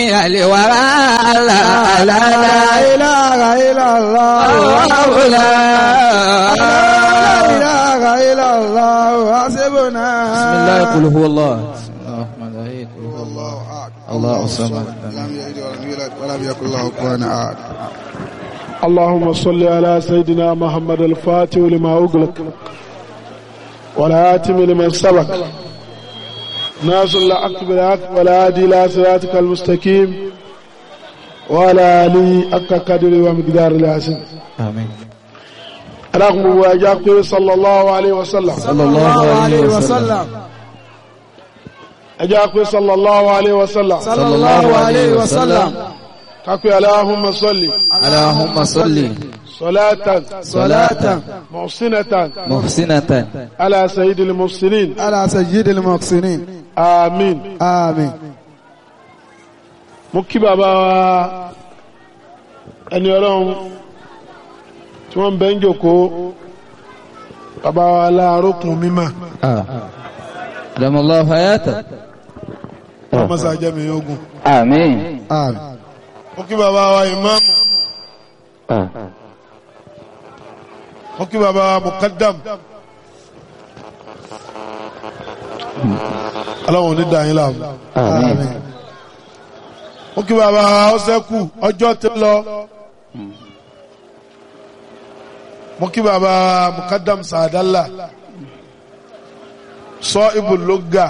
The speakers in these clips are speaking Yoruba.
الورى لا لا لا إله إلا الله الله لا لا إله إلا الله حسبنا بسم الله قل هو الله بسم الله الرحمن الرحيم قل هو الله الله أحد الله الصمد لم يلد ولم يولد ولم يكن له كفوا أحد اللهم صل على سيدنا محمد الفاتح لما أغلق والهاتم لمن سبق ناصر الحق بالحق والهادي إلى صراطك المستقيم وعلى آله حق قدر ومقدار العظيم آمين رغم واجاك صلى الله عليه وسلم صلى الله عليه وسلم أجاك صلى الله عليه وسلم صلى الله عليه وسلم كاكو اللهم صل اللهم صل صلاة صلاة محسنة محسنة على سيد المحسنين على سيد المحسنين آمين آمين mo kí bàbá wa ẹni ọlọ́run tí wọ́n ń bẹ́ ń jòkó bàbá wa láàárọ̀ kùn mímọ̀ آه. أدام الله حياته ọmọsá jẹ́mi ogun آمين آمين mo kí bàbá wa ìmáàmù mo kí bàbá wa mukaddam ọlọ́run ní dàáyín láàmú آمين mo kí bàbá wa ọsẹ́kù ọjọ́ ti lọ mo kí bàbá wa mukaddam sàdálà sọ ibùlógà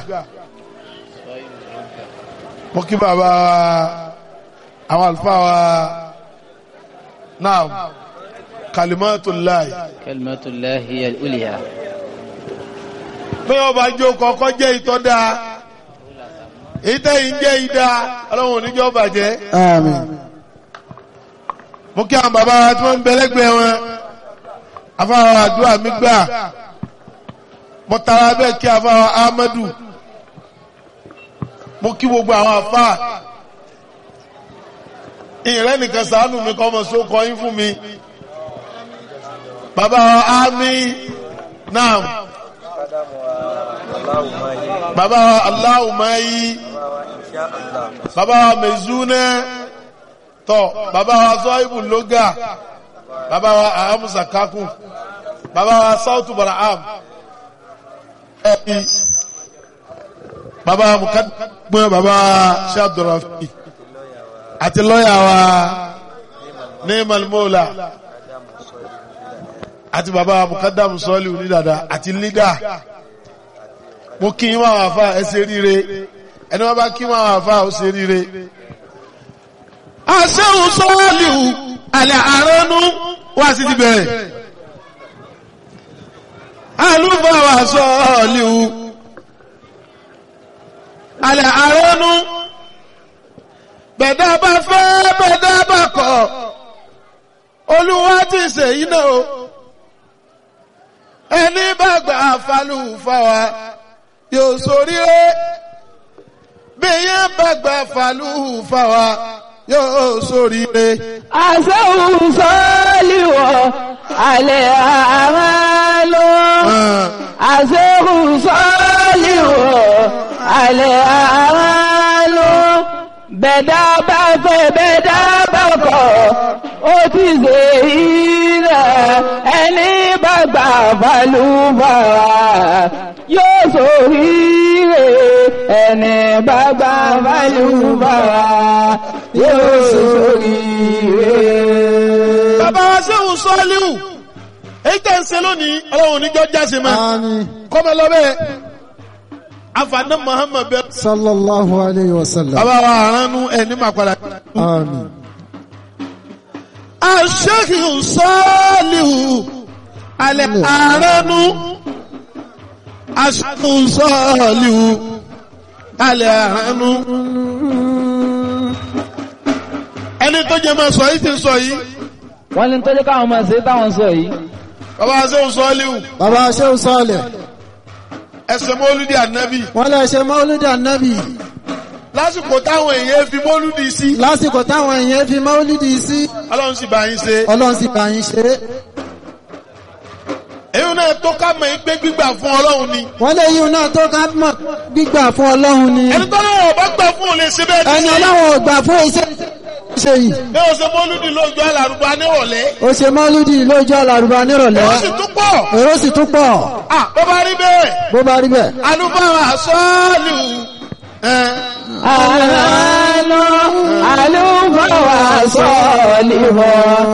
mo kí bàbá wa àwọn àlùfáà wa náà kalimatullahi كلمة الله هي الأولياء pé ọba jó kọ́kọ́ jẹ́ ìtọ́da ìtẹ́yìn jẹ́ ìdá ọlọ́run oníjọ́ bàjẹ́ آمين mo kí àwọn bàbá wa tí wọ́n ń bẹ lẹ́gbẹ̀ẹ́ wọn afáwọn àdúrà mi gbà mo tara bẹ́ẹ̀ kí afáwọn Ahmadu mo kí gbogbo àwọn afá ìrẹ́ nìkan ṣàánú mi kọ́ ọmọ sókọ yín fún mi bàbá wa ámì náà bàbá wa aláwùmáyí bàbá wa mẹ̀zúnẹ́ tọ́ bàbá wa zọ́ìbù lóga bàbá wa ahamusa kakun bàbá wa sautu baraham ẹ̀bí bàbá wa mukadumẹ́ bàbá wa shabdurafi àti lọ́yà wa neemal mola àti bàbá wa mukadamu sọ́ọ̀lì onídàdà àti lídà mo kí yín wá wà fà ẹ ṣe ríire ẹni wọn bá kí wọn wà fà ó ṣe ríire aṣẹ́hùn sọ́ọ̀lìhù alẹ́ àránú wá sí ti bẹ̀rẹ̀ alúbàwà sọ́ọ̀lìhù alẹ́ àránú bẹ̀dá bá fẹ́ bẹ̀dá bá kọ̀ olúwa ti ṣe iná o ẹni bá gbà falù fáwa yóò ṣoríire bí yẹn bá gbà falù fáwa yóò ṣoríire. àṣẹ́hùn sọ́ọ́lìwọ̀ alẹ́ àmàlò àṣẹ́hùn sọ́ọ́lìwọ̀ alẹ́ àmàlò bẹ̀dá bá fẹ́ bẹ̀dá bá kọ̀ ó ti ṣe ilẹ̀ ẹni bá gbà balùbàrà yóò ṣoríire ẹni bá gbà balùbàrà yóò ṣoríire. bàbá wa sẹ́hùn sọ́ọ́líhù èyí tẹ̀ ń ṣe lónìí ọlọ́run oníjọ́ jáse mọ́ آمين kọ́mọ lọ́bẹ̀ afaná muhammed bẹ́ẹ̀. صلى الله عليه وسلم bàbá wa àránú ẹ̀ ní màkàlà. آمين aṣẹ́hùn sọ́ọ́líhù alẹ́ àránú aṣẹ́hùn sọ́ọ́líhù alẹ́ àránú. ẹni tó jẹ́ máa sọ yìí ti sọ yìí wọ́n ní tọ́jú káwọn máa ṣe táwọn sọ yìí bàbá wa sẹ́hùn sọ́ọ́líhù bàbá ṣéun sọ́ọ̀lẹ̀ ẹsẹ̀ mọ́lúdì ànábì wọ́n lè ṣe mọ́lúdì ànábì lásìkò táwọn èèyàn fi mọ́lúdì sí lásìkò táwọn èèyàn fi mọ́lúdì sí ọlọ́run sì bá yín ṣe ọlọ́run sì bá yín ṣe é èyí náà tó ká mọ̀ pé gbígbà fún ọlọ́run ni wọ́n lè yíò náà tó ká mọ̀ gbígbà fún ọlọ́run ni ẹni tó náà ọba gbà fún òun lè ṣe bẹ́ẹ̀ ẹni ní ọlọ́run ò gbà fún iṣẹ́ ṣe yìí ní oṣù mọ́lúdì lójú alárùbá nírọ̀lẹ́ ó ṣe mọ́lúdì lójú àlàrúbá nírọ̀lẹ́ ó sì tún pọ̀ èrò sì tún pọ̀ ah bó bá rí bẹ́ẹ̀ bó bá rí bẹ́ẹ̀ alúbáwá sọ́ọ̀lù ẹ̀ àlọ́ àlùfáà wà sọ́ọ̀lì wọ̀.